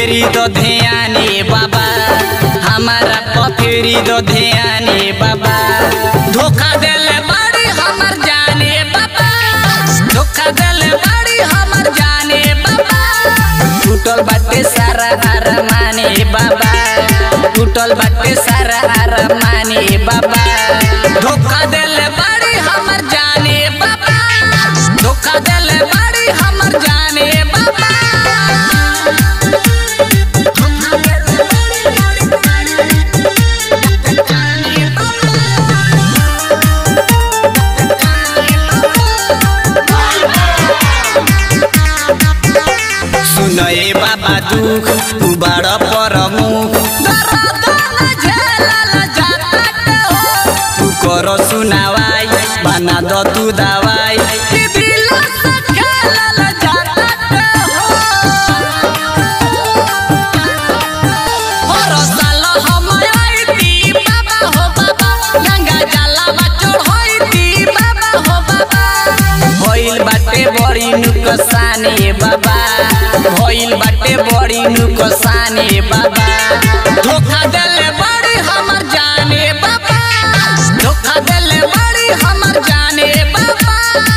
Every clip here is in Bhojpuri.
फेरी दो ध्याने बाबा हमारा प फेरी दो ध्याने बाबा धोखा देले बाड़ी हमर जाने बाबा धोखा देले बाड़ी हमर जाने बाबा टूटल बाटे सारा हार माने बाबा टूटल बाटे सारा हार माने बाबा धोखा देले बाड़ी हमर जाने बाबा धोखा देले बाड़ी हमर जाने बाबा सुनए बाबा दुख तू बड़ परमुख तू करो सुनावाई बना दो तू दवाई और साल हम आईती बाबा हो बाबा गंगा जलावा चढ़ाईती बाबा हो बाबा भइल बाटे बड़ी नुकसानी बाबा भइल बाटे बड़ी नुकसानी बाबा धोखा देले बड़ी हमर जाने बाबा धोखा देले बड़ी हमर जाने बाबा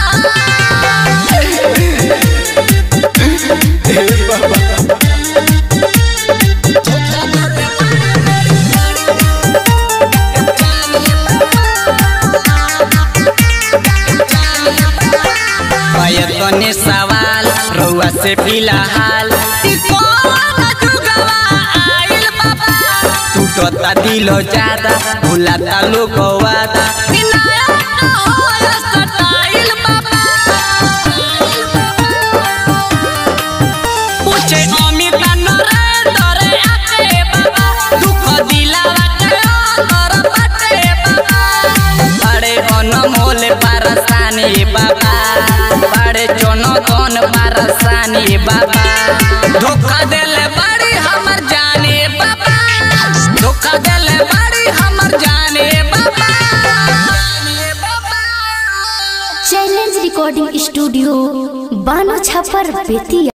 तने सवाल रउआ से फिलहाल ई कौन जुगवा आइल बाबा टूटता दिल ज्यादा भुलाता लोग वादा ई नया न होय स्टाइल बाबा पूछे अमित नरेंद्र आके बाबा दुख दिलावा के अंदर बाटे बाबा बड़े अनमोल परसानी बाबा बड़े चुनौतन परसानी बाबा धोखा देले बड़ी हमर जाने बाबा धोखा देले बड़ी हमर जाने बाबा चैलेंज रिकॉर्डिंग स्टूडियो बानो छपर बेतिया